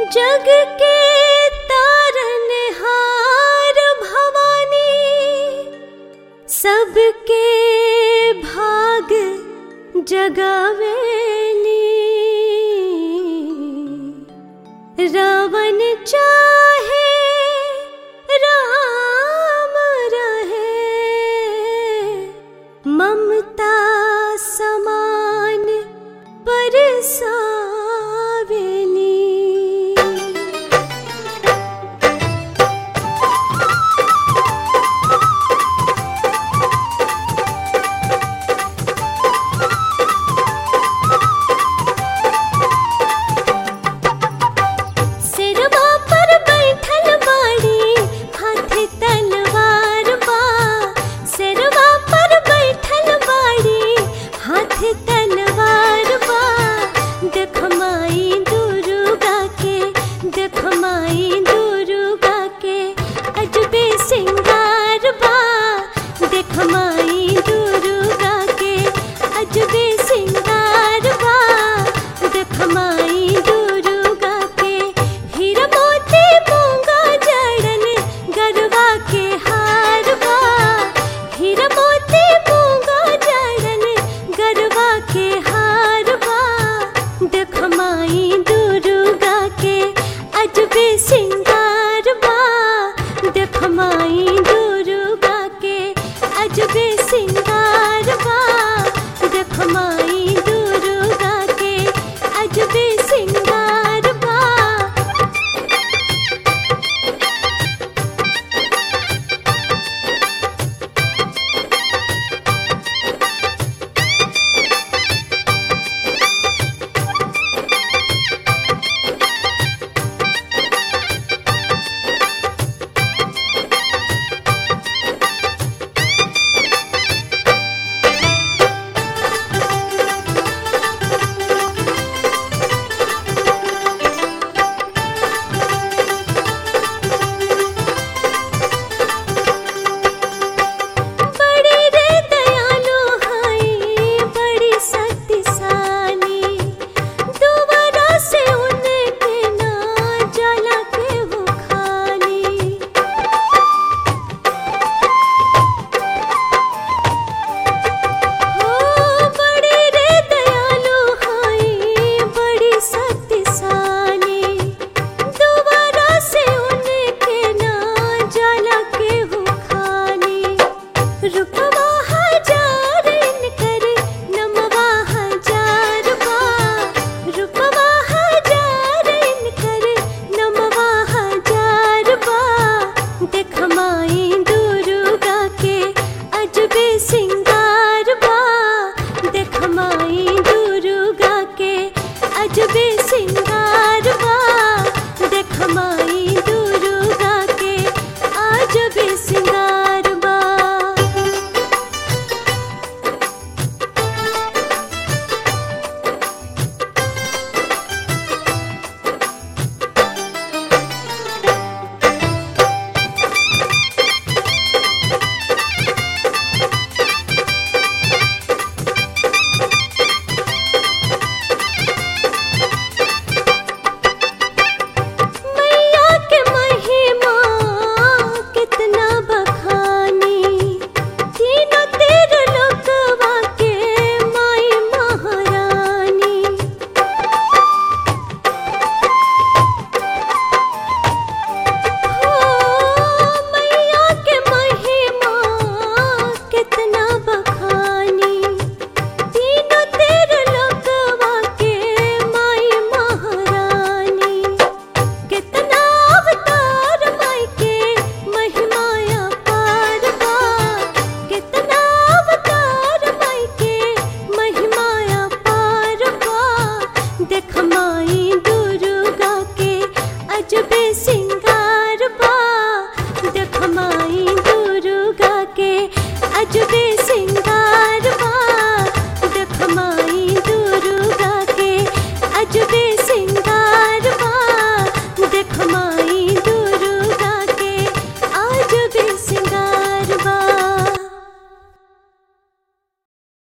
जग के तारनहार भवानी सबके भाग जगावेली रावण चाहे राम रहे ममता समान परसावेली सिरवा पर बैठल बाड़ी हाथ तलवार बा सिरवा पर बैठल बाड़ी हाथ तलवार बा देख माई दुर्गा के देख माई दुर्गा के अजबे सिंगार बा देख माई दुर्गा के अजबे सिंगार बा देख माई दुर्गा के हीरा मोती मूंगा जड़न गरबा के हार बा हीरा मोती मूंगा जड़न गरबा के हार बा देख माई दुर्गा के अजबे सिंगार बा देख माई दुर्गा के अजबे सिंगार बा देख माई दुर्गा के अजबे सिंगार बा बड़ी रे दयालु हाई बड़ी शक्तिशाली दोबारा से उनके ना जला के वो खाली हो बड़ी रे दयालु हाई बड़ी शक्तिशाली दोबारा से उनके ना जला के वो खाली रुपवा हजार इनकर नमवा हजार बा रुपवा हजार इनकर नमवा हजार बा देख माई दुर्गा के अजबे सिंगार बा देख माई